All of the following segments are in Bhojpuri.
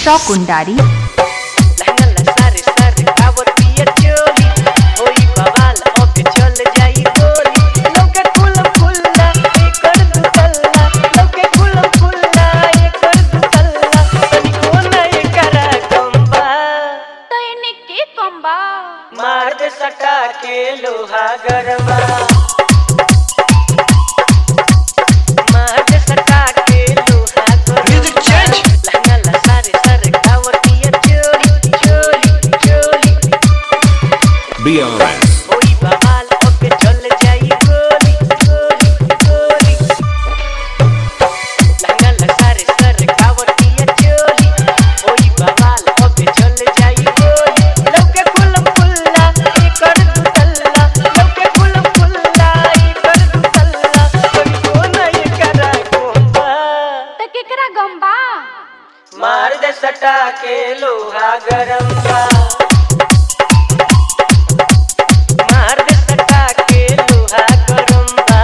कुंडारी लहंगा सारे सारे कावर पियर चोली होई बवाल अब चल जाई गोली लौके कुल फुल्ला एकर दुतल्ला लौके कुल फुल्ला एकर दुतल्ला तनी कोना एकरा कंबा तो इन्हें के कम्बा मार दे सटा के लोहा गरबा मार दे सटा के लोहा Music change. लहंगा ला सारे सारे कावर पियर चोली चोली चोली BRS. होई बवाल अब चल जाई गोली गोली गोली लहंगा ला सारे सारे कावर पियर चोली होई बवाल अब चल जाई गोली लौके कुलम फुल्ला एकर दुतल्ला लौके कुलम फुल्ला एकर दुतल्ला कोई कोना एकरा कोंबा तो केकरा गम्बा मार दे सटा के लोहा गरम बा मार दे सटा के लोहा गरम बा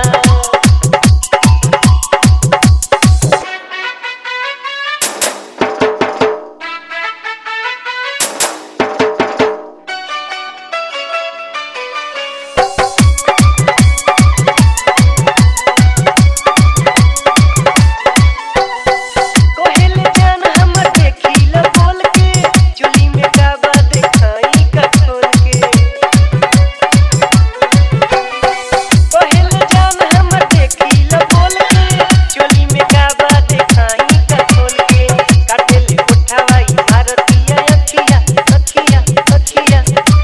कोहेल जान हमर देखिला बोल के चुली में गाबा देखाई का खोल के कोहेल जान हमर देखिला बोल के चुली में गाबा देखाई का खोल के काटेले उठावाई भारतीय अखिया अखिया अखिया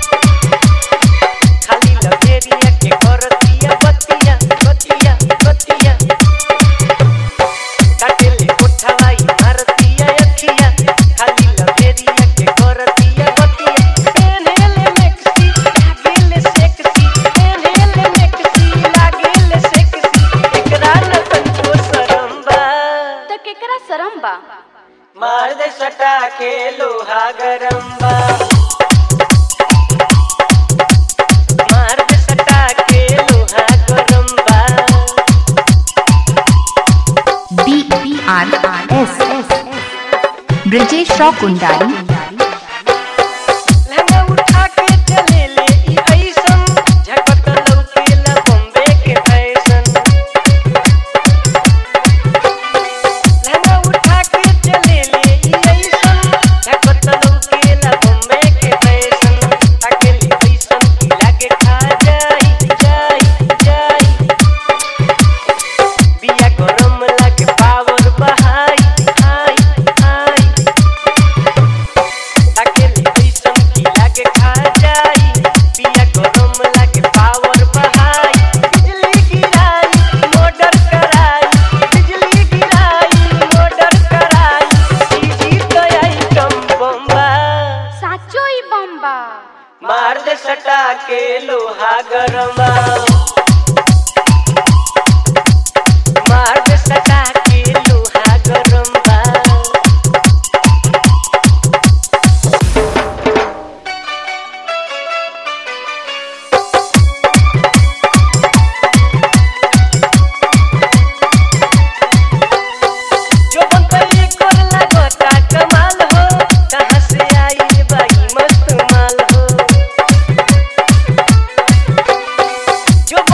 खाली लबेरिया के करतिया बतिया बतिया बतिया काटेले उठावाई भारतीय अखिया खाली लबेरिया के करतिया बतिया पेनहेले मेक्सी लागेले सेक्सी पेनहेले मेक्सी लागेले सेक्सी एकरा न तनको शरम बा तो केकरा शरम बा मार दे सटा के लोहा गरम बा मार दे सटा के लोहा गरम बा B B R S S Brajesh Kundari लहंगा उठा के चले ले ई ऐसन झकत लौकेला बॉम्बे के फैशन लहंगा उठा के चले ले ई ऐसन झकत लौकेला बॉम्बे के फैशन अकेले ऐसन की लागे खा जाई जाई जाई बिया गरम लागे पावर बहाई हाई हाई अकेले ऐसन की लागे खा जाई पिया गरम लागे पावर बहाई बिजली गिराई मोटर कराई बिजली गिराई मोटर कराई चीजी तो आइटम बम्बा साचो ही बम्बा मार दे सटा के लोहा गरमा मार दे सटा के लोहा गरम बा जो बनतली कर लगता कमाल हो कहाँ से आई बाई मस्त माल हो जो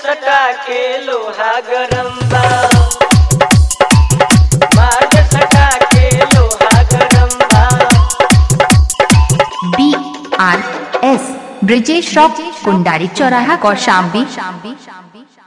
सटा के लोहा गरम बा मार्ग सटा के लोहा गरम बा B R S Brijesh rock Kundari चौराहा कौशाम्बी